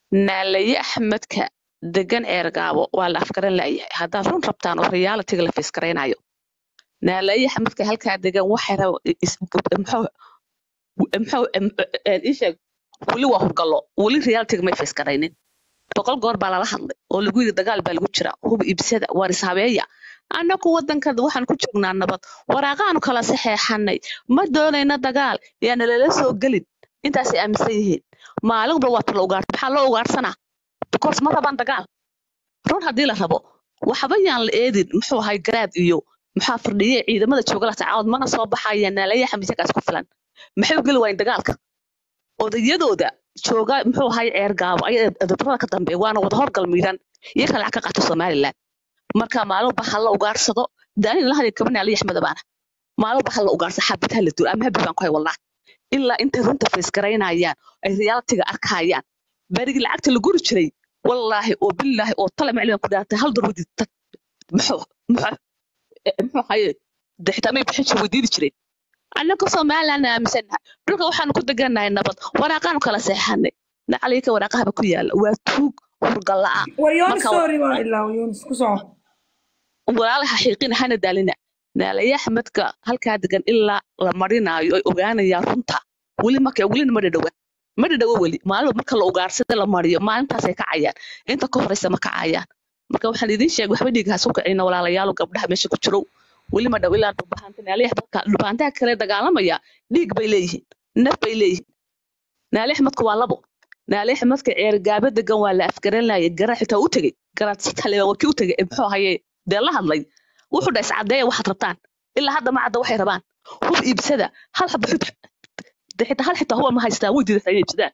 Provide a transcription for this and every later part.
naalaye axmedka degan eergaabo waa la afgaran la'yahay haddaad run rabtaan oo realitiga la fiiskaraynayo naalaye axmedka halkaa degan waxay raba is- muxuu muxuu ii sheeg weli waa hurgallo weli realitiga may fiiskaraynin boqol goor baa lala hadlay oo lagu yidhi dagaal baa lagu jira hub ibsada waar ishabeeya annagu waddanka waxaan ku joognaa nabad waraaqaanu kala saxeexanay ma doonayna dagaal yaana lala soo gelin intaasay aaminsan yihiin maalinba waa tala ugaar maxaa loo ugaarsanaa because ma rabaan dagaal run haddii la rabo waxba yaan la eedin muxuu ahay garaad iyo maxaa fardhiye ciidamada jooga la tacaawad mana soo baxaya naalaya xamisagaas ku filan maxay u geli waayeen dagaalka odayadooda jooga muxuu ahay ceer gaabo ayaa edabrada ka dambeeya waana wada horgal miidhan iyo ka lacag ka qaato somaliland marka maalinba ha la ugaarsado daanin la hadin kaban ali axmed abaana maalinba ha la ugaarsa xabad ha la duul ama habi baan ku hay wallah ilaa intay runta faysgaraynayaan ay realitiga arkayaan berigii lacagta la guri jiray wallaahi oo billaahi oo tale macliman ku dhaartay hal darwadi muxuu muxuu muxuu haye de xitaa may bixin jir weydiini jireen annaka somaliland aaminsannahay dhulka waxaanu ku degannahay nabad waraaqaanu kala seexanay nacalika waraaqahaba ku yaala waa tuug hurgalla-a waryoon marka sorry waa ilaa waryoon isku soco walaalaha xiiqina hana daalina naalaya axmedka halkaa degan ilaa la marinaayo ay ogaanayaan runta weli marka welina ma dhadhawa ma dhadhawa weli maalinba marka la ugaarsada la mariyo maalintaasay kacayaan inta ka horeysa ma kacayaan marka waxaan idiin sheegay waxba dhiiga hasu kacina walaalayaalo gabdhaha meesha ku jiro weli ma dhow ilaa dhulbahanta naaliya axmedka dhulbahantaha kale dagaalamaya dhiig bay leeyihiin naf bay leeyihiin naali axmedka waa labo naali axmedka ceergaaba degan waa la afgaranaya garaa xitaa u tegey garaad sitale waa kii u tegey ee muxuu ahaye dee la hadlay wuxuu dha iscadeeya waxaad rabtaan ilaa hadda ma cadda waxay rabaan hub iibsada hal xaba xub de xitaa hal xitaa huba ma haystaan way diidata inay iibsadaan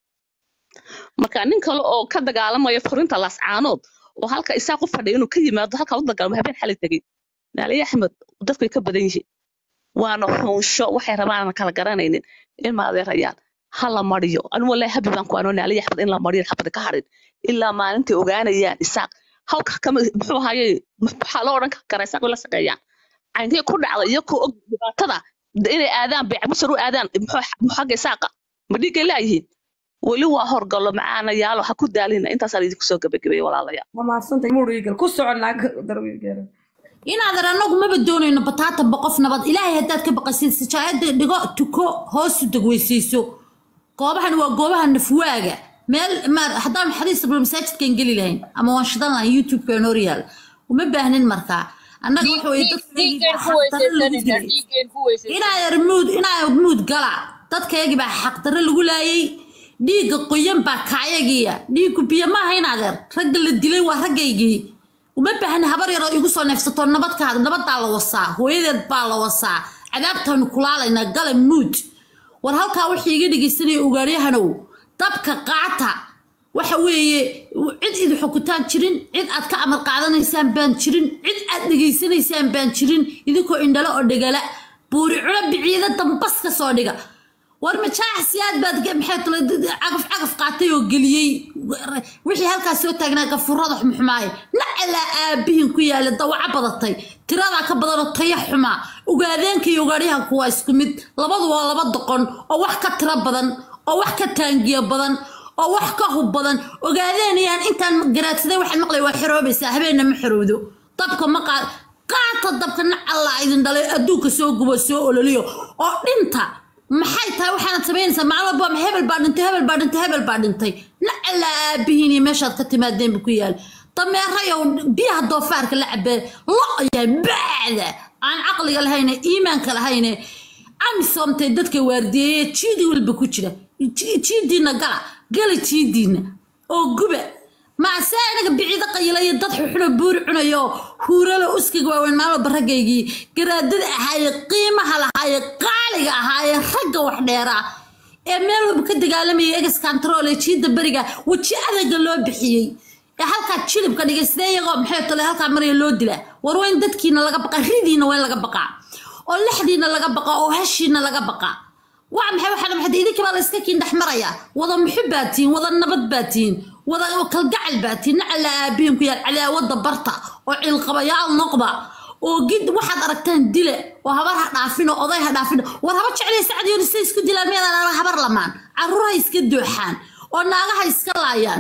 marka nin kale oo ka dagaalamaya furinta laascaanood oo halka isaa ku fadhiya inuu ka yimaado halkaa u dagaalamo habeen xalay tegey naaliye axmed dadkay ka badan yihiin waana xunsho waxay rabaan kala garanaynin in maadeerayaan ha la mariyo anu wallahi habi baan ku anoo naaliye axmed in la mariyo xabada ka harin ilaa maalintay ogaanayaan isaaq halka kama muxuu ahaye waxaa loo odhan karaa isaaq way la shaqeeyaan caynkii ku dhacda iyo ku og dhibaatada de inay aadaan beecmusar u aadaan muxuu xagga isaaqa ma dhiiggay laayihiin weli waa horgallo macaana yaalo ha ku daalina intaasaan idinku soo gabagabeeye walaalayaal ma mahadsantay murigal ku soco naag darwigeera inaadan anagu maba doonayno bataatanba qof nabad ilaahay haddaad ka baqasid sijaayada dhigo tuko hoosu degweysayso goobahan waa goobaha nafwaaga meel maar haddaan xadiis sablo masaajidkan geli lahayn ama waan shidan lahayn youtube-ka noor yaal uma baahnin markaa annaga waxa weye dhiiggeen ku weysaysanina dhiiggeen ku weysaysan inaa muud inaa muud gala dadkaygii baa xaqdarro lagu laayay dhiigga qoyan baa kacyagiya dhiiggu biyo maaha in adeer ragga la dilay waa raggaygii uma baahna habar yaroo igu soo neefsato nabadkaada nabadaa la wasaa hooyadeed baa la wasaa cadaabtaanu kulaalaynaa gala muud war halkaa wixii iga dhegeysanaya ugaaryahanow dabka qaata waxa weeye cid idin xukutaan jirin cid aad ka amar qaadanaysaan baan jirin cid aad dhegaysanaysaan baan jirin idinkoo indhalo oo dhegala buuri culo biciida dambas ka soo dhiga war majaax siyaad baad maxay tula cagaf cagaf qaatay oo geliyey wixii halkaas soo taagnaa gafurada xumxumaaye nacalaa aabihin ku yaala dawaco badatay tiradaa ka badanoo taya xumaa ugaadeenka iyo ugaadyahanku waa isku mid labadu waa laba doqon oo wax ka tiro badan oo wax ka taangiyo badan oo wax ka hub badan ogaadeenayaan intaan garaadsaday waxaan maqlay waa xiroobaysaa habeenna ma xirowdo dabka ma qaad qaata dabka nacallaa idin dhalay adduunka soo gubo soo ololiyo oo dhinta maxay tahay waxaanad samaynaysaa maalin walba ma hebel baa dhintay hebel baa dhintay hebel baa dhintay nacallaa aabihiin iyo meeshaad ka timaadeenba ku yaal dameerayow biyaha doofaarka la cabee lo-yahay bacda aan caqliga lahayne iimaanka lahayne amisomtay dadka waardiyeeye jiidi walba ku jira jiidiina gala gala jiidiina oo guba maase anaga biciido qayilaya dad xuxuno buuri cunayo huuralo uskiga waaweyn maalwalba raggaygii garaadada ahaaye qiimaha lahaaye qaaliga ahaaye ragga wax dheeraa ee meel walba ka dagaalamaya egas kantarool ee jiida beriga weji adaga loo bixiyey ee halkaa jilibka dhigay sidee iyagoo maxay tole halkaa maraya loo dilaa war waa in dadkiina laga baqa ridiina waa in laga baqaa oo lexdiina laga baqa oo hashiina laga baqa waa maxay waxaa maxay idinka baa la iska kiin dhex maraya wada muxub baa tihiin wada nabad baa tihiin wada kalgacal baa tihiin nacala aabihin ku yaal cadaawada barta oo cilqabayaal noqda oo gid waxaad aragtaan dile oo habar ha dhaafin oo oday ha dhaafin war haba jeclay sacad yooni say isku dilaan miyadaan habar lamaan carruur ha iska dooxaan oo naagaha iska laayaan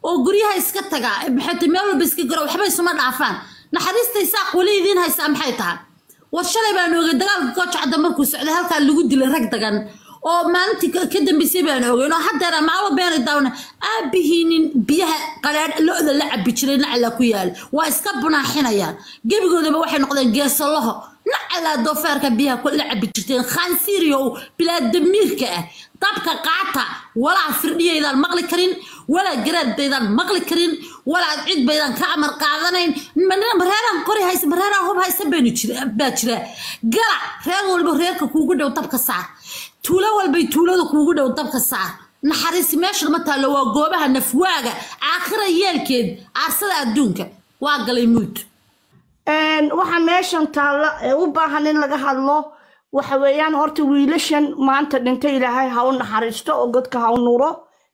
oo guryaha iska taga maxay meel walba iska garo waxba isuma dhaafaan naxariista isaaq weli idiin haysaa maxay tahay war shalay baan oogay dagaalka goojacda markuu socday halkaa lagu dilay rag dagan oo maalintii ka ka dambeysay baan ogeyn oo haddeera maalo beena daawna aabihiinin biyaha qadhaadh lo-da la cabi jiray nacla ku yaal waa iska bunaaxinayaan gebigoodaba waxay noqdeen geesalaho nacalaa doofaarka biyaha ku la cabi jirteen khaansiiriyo bilaadamiirka ah dabka qaata walaa firdhiyaydaan maqli karin walaa garaad baydaan maqli karin walaa cid baydaan ka amar qaadanayn mareeraan qori haysa mareeraan hub haysa baynu jira baa jira gala reer walba reerka kuugu dhow dabka saar tuulo walbay tuulada kuugu dhow dabka saar naxariisi meesha ma taallo waa goobaha nafwaaga aakhira yeelkeed aarsada adduunka waa galay muud waxaa meeshan taalla ee u baahan in laga hadlo waxa weeyaan horta wiilashan maanta dhintay ilaahay ha u naxariisto oo godka ha u nuuro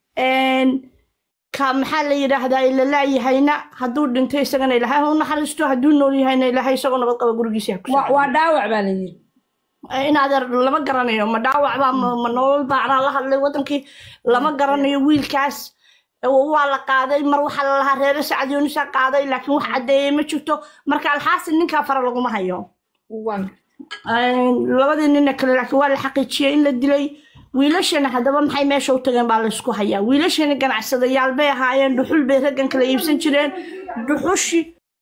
ka maxaa la yidhaahdaa ila laayahayna hadduu dhintay isagana ilaahay ha u naxariisto hadduu nool yahayna ilaahay isagoo nabad qaba gurigiisa ha ku waa waa dhaawac baa la yiri in adeer lama garanayo ma dhaawac baa ma ma nolol baacnaa la hadlay wadankii lama garanayo wiilkaas waa la qaaday mar waxaa la lahaa reere sacad yuunisa qaaday laakiin wax caddeeyey ma jirto marka alxaasil ninkaa fara laguma hayo waan labadii nina kale laakiin waa la xaqiijiyey in la dilay wiilashana haddaba maxay meesha u tageen baa laysku hayaa wiilashani ganacsadayaal bay ahaayeen dhuxul bay raggan kala iibsan jireen dhuxushi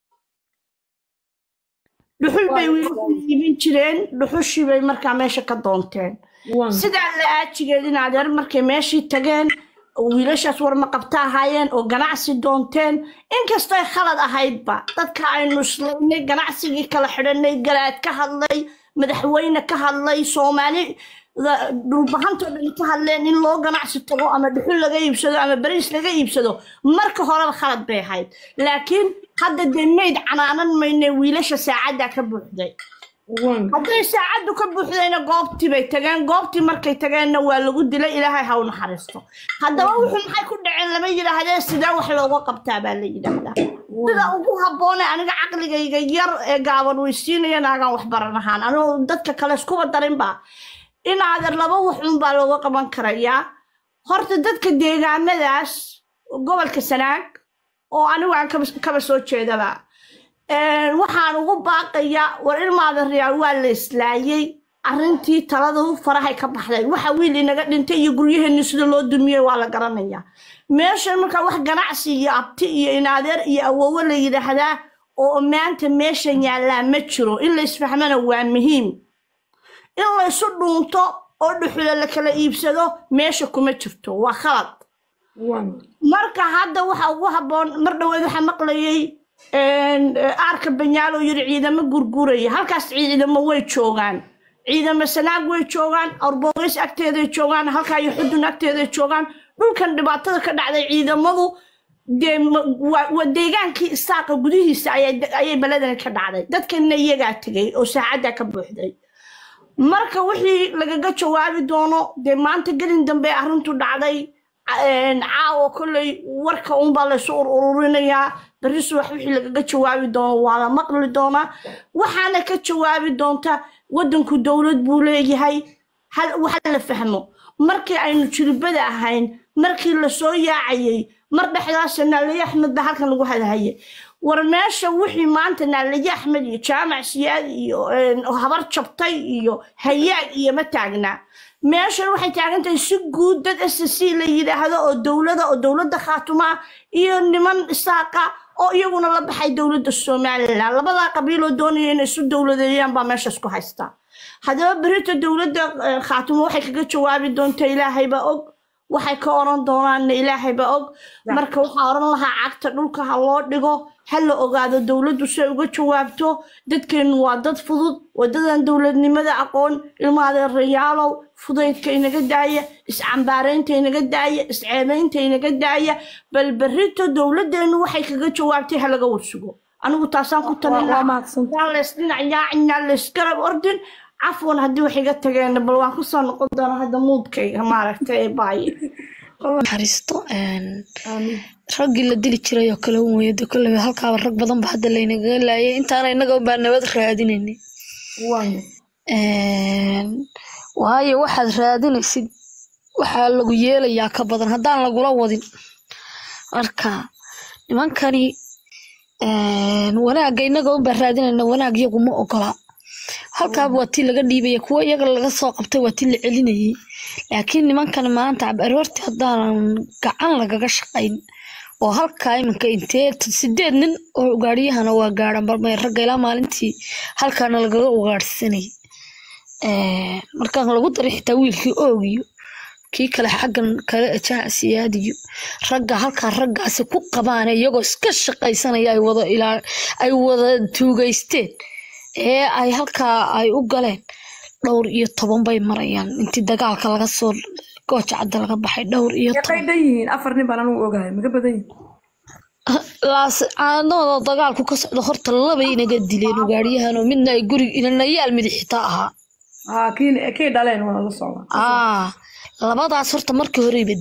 dhuxul bay wiilashani iibin jireen dhuxushii bay markaa meesha ka doonteen waan sidaa la aajigeed in adeer markay meeshii tageen wiilashaas warma qabta ahaayeen oo ganacsi doonteen inkastoy khalad ahaydba dadka aynu islaynay ganacsigii kala xidhanay garaad ka hadlay madaxweyne ka hadlay soomaali da- dhulbahantoo dhan ka hadleen in loo ganacsi tago ama dhuxul laga iibsado ama bariis laga iibsado marka horeba khalad bay ahayd laakiin hadda dee mayd canaanan mayne wiilasha saacaddaa ka buuxday waan hadday saacaddu ka buuxdayna goobtii bay tageen goobtii markay tageenna waa lagu dilay ilaahay ha u naxariisto haddaba wuxuu maxay ku dhaceen lama yidhaahdee sidee wax looga qabtaa baa la yidhaahdaa sida ugu habboone aniga caqligayga yar ee gaaban weysiinaya naagaan wax baran ahaan anuu dadka kale iskuba darinba inaadan laba waxun baa looga qaban karayaa horta dadka deegaanadaas gobolka sanaag oo anigu aan kaba kaba soo jeedaba Een, waxaan ugu baaqayaa war ilmaada riyaal waa la islaayey arrintii taladu farahay ka baxday waxa wiil inaga dhintay iyo guryaheeni sida loo dumiyey waa la garanayaa meeshan markaa wax ganacsi iyo abti iyo inaadeer iyo awowo la yidhaahdaa oo maanta meeshan yaallaa ma jiro in la isfahmana waa muhiim in laysu dhuunto oo dhuxula la kala iibsado meesha kuma jirto waa khalad waan marka hadda waxa ugu habboon mar dhaweed waxaa maqlayay een, eh, aarka banyaal oo yiri ciidamo gurguraya halkaas ciidamo way joogaan ciidamo sanaag way joogaan arbogeys agteeday joogaan halkaa iyo xudun agteeday joogaan dhulkan dhibaatada ka dhacday ciidamadu dee ma- waa waa deegaankii isaaqa gudihiisa ayay ayay beledani ka dhacday dadkanna iyagaa tegay oo saacaddaa ka buuxday marka wixii lagaga jawaabi doono dee maanta gelin dambe arrintu dhacday een, caawa kolley warka unbaa laysu ur ururinayaa berri subax wixii lagaga jawaabi doono waa la maqli doonaa waxaana ka jawaabi doonta waddanku dowlad buu leeyahay hal waxa la fahmo markii aynu jiribada ahayn markii lasoo yaacayay mar dhexdaasa naalaye axmed baa halkan lagu hadahayay war meesha wixii maanta naalaye axmed iyo jaamac siyaad iyo een, habar jabtay iyo hayaag iyo ma taagnaa meeshan waxay taagan tahay si guud dad s c la yidhaahdo oo dowlada oo dowladda khaatuma iyo niman isaaqa oo iyaguna la baxay dowladda somalilan labadaa qabiiloo doonaya inay isu dowladeeyaan baa meeshaas ku haysta haddaba berita dowladda eh, khaatuma waxay kaga jawaabi doontaa ilaahayba og waxay ka oran doonaanna ilaahayba og marka waxaa oran lahaa cagta dhulka ha loo dhigo ha la ogaado dowladdu si ay uga jawaabto dadkeennu waa dad fudud wadadan dowladnimada aqoon ilmaadeerayaalow fudaydka inaga daaya iscambaaraynta inaga daaya isceebaynta inaga daaya bal berrito dowladeennu waxay kaga jawaabtay ha laga warsugo anigu taasaan ku talin waa lahaa mahadsan yaa leys dhinac yaacinyaa leysgarab ordin cafwan haddii wax iga tageen bal waan kusoo noqon doonaa hadda muudkayga maaragtay ee baaye naxariisto een, raggii la dili jiray oo kale un weeye de kolleyba halkaaba rag badan ba hadda laynagaga laayay intaana innaga baa nabad raadinaynay Een, waayo waxaad raadinaysid waxaa lagu yeelayaa ka badan haddaan lagula wadin marka nimankani een, wanaagga innaga unbaa raadinayna wanaag iyagu ma ogola halkaaba waa tii laga dhiibaya kuwa iyaga laga soo qabtay waa tii la celinayay laakiin nimankan maanta aroortii haddaanan gacan lagaga shaqayn oo halkaa iminka intee sideed nin oo ugaadhiyahana waa gaadhan balmay ragga ilaa maalintii halkaana lagaga ugaadhsanay markaan lagu daray xitaa wiilkii oogiyo kii kale xaggan kale jaasiyaadiyo ragga halkaa raggaasi ku qabaane iyagoo iska shaqaysanaya ay wada ilaa ay wada tuugaysteen ee ay halkaa ay u galeen dhowr iyo toban bay marayaan intii dagaalka laga soo gooja cadda laga baxay dhowr iyo Yaqay toban dhan yihiin afar nin baan anugu ogahay maga badan yihiin laas caanadooda dagaalku ka socda horta labay inaga dileen ugaadhiyahan oo midna ay gurig inanayaal midix xitaa ahaa haa kii kii dhaleen waa la socdaa aa labadaas horta markii horeyba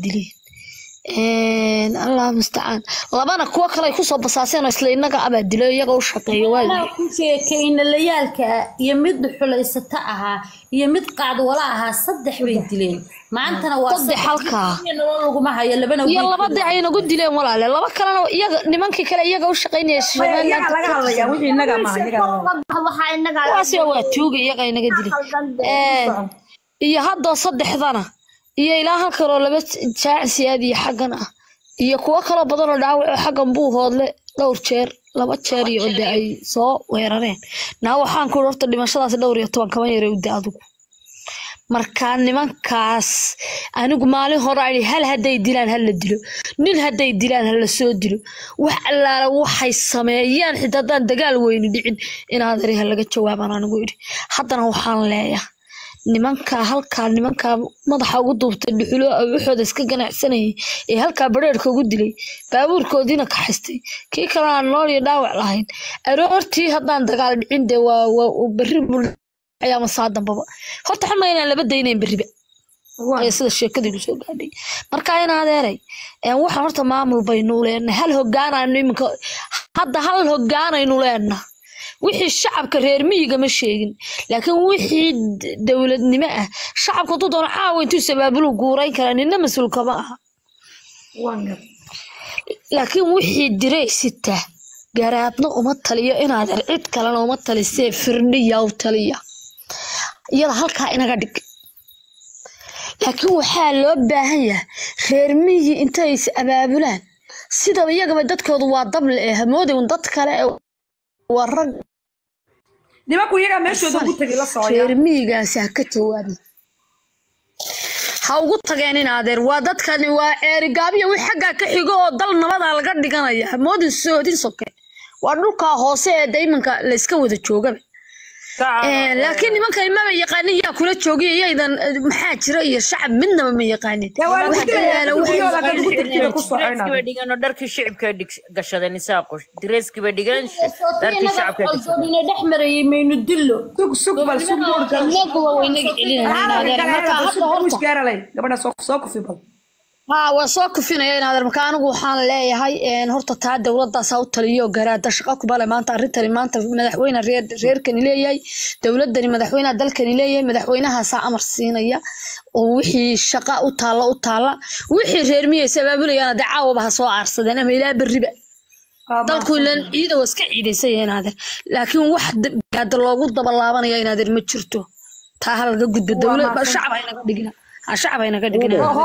dileen allah mustacaan labana kuwo kale ay kusoo basaaseen oo isla inaga abaa dilo iyaga u shaqeeya waa anaa ku sheekaynalayaalka iyo mid xulaysata ahaa iyo mid qaadwala ahaa saddex bay dileen maantana waa Saddex halkaa. iyo nolol laguma hayo labana iyo wiil labadii ay nagu dileen walaale laba kalena iyaga nimankii kale iyaga u shaqaynaya maya iyaga laga hadlayaa wixii innaga maaha iyaga laga hadlaya. waxaa inaga kuwaasi waa tuuga iyaga inaga dileen iyo haddoo saddexdana iyo ilaa halkan oo laba jaacsiyaad iyo xaggan ah iyo kuwo kaloo badan oo dhaawac oo xaggan buu hoodle dhowr jeer laba jeer iyo ode ay soo weerareen naa waxaan ku horta dhimashadaasi dhowr iyo toban kama yara uda adigu markaa nimankaas anigu maalin hore ai hal hadday dilaan ha la dilo nin hadday dilaan ha la soo dilo wax allaala waxay sameeyaan xitaa haddaan dagaal weyni dhicin inaad eri ha laga jawaabaan anigu idhi haddana waxaan leeyahay nimankaa halkaa nimankaa madaxa ugu duubtay dhuxulo waxooda iska ganacsanayay ee halkaa bareerka ugu dilay baabuurkoodiina kaxaystay kii kalena aan nool iyo dhaawac lahayn aroortii haddaan dagaal dhicin dee waa waa berri bul ayaa masaa dambaba horta xuma inaan laba daynayn berriba Waa. ee sida sheekadii kusoo gaadhay marka in adeeray een waxaan horta maamul baynu leenahay hal hogaanaynu iminka hadda hal hogaanaynu leenahay wixii shacabka reer miyiga ma sheegin laakiin wixii d- dowladnimo ah shacabka hadduu doono caawa intuu sabaabulu guurayn karaa nina mas-uulka ma aha waan gar laakiin wixii diray sita garaadna uma taliyo inaad er cid kalena uma talisee firdhiya u taliya iyada halkaa inaga dhig laakiin waxaa loo baahan yahay reer miyi intay is abaabulaan sidaba iyagaba dadkoodu waa dable ee hamoodi un dad kale ee waa rag nimanku iyagaa meeshooda ugu tegi la socya reer miyigaasi ha ka jawaabin ha ugu tageen in adeer waa dadkani waa ceerigaabiya wix xaggaa ka xigo oo dal nabadaa laga dhiganaya hamoodin soodin soke waa dhulkaa hoose ee daymanka layska wada joogaba Een, laakiin nimankan maba yaqaanin yaa kula joogay iyaydan eh, maxaa jira iyo shacab midnaba ma yaqaanin Dee waa Wax lagu dilayaa, kale dadku wax- gurigooda haddaad ugu tagtid ku soo Direeskiiba cunaa dhigan oo dharkii shicibka gashadeen isaaqo direeskiiba dhigan dharkii shacabka gashadeen soodina dhex marayay maynu dillo sug sug bal sug buurka inaguba waynaga celinayna in adeer marka hadda horta gaaralay gabadha soo soo kufi bal haa waa soo kufinaya in adeer marka anigu waxaan leeyahay een, horta taa dowladaasaa u taliyo garaada shaqo kubale maanta arrintani maanta madaxweyne reer reerkani leeyahay dowladani madaxweynaha dalkani leeyahay madaxweynahaasaa amar siinaya oo wixii shaqa u taalla u taalla wixii reer miyaysa abaabulayaan dee caawaba ha soo aarsadeen ama ilaa berriba dalku ilan ciida waa iska ciidaysaya in adeer laakiin wax da- garaada loogu dabalaabanaya in adeer ma jirto taa ha laga gudbo dowlad shacab haynaga dhigina ha shacab haynaga dhigina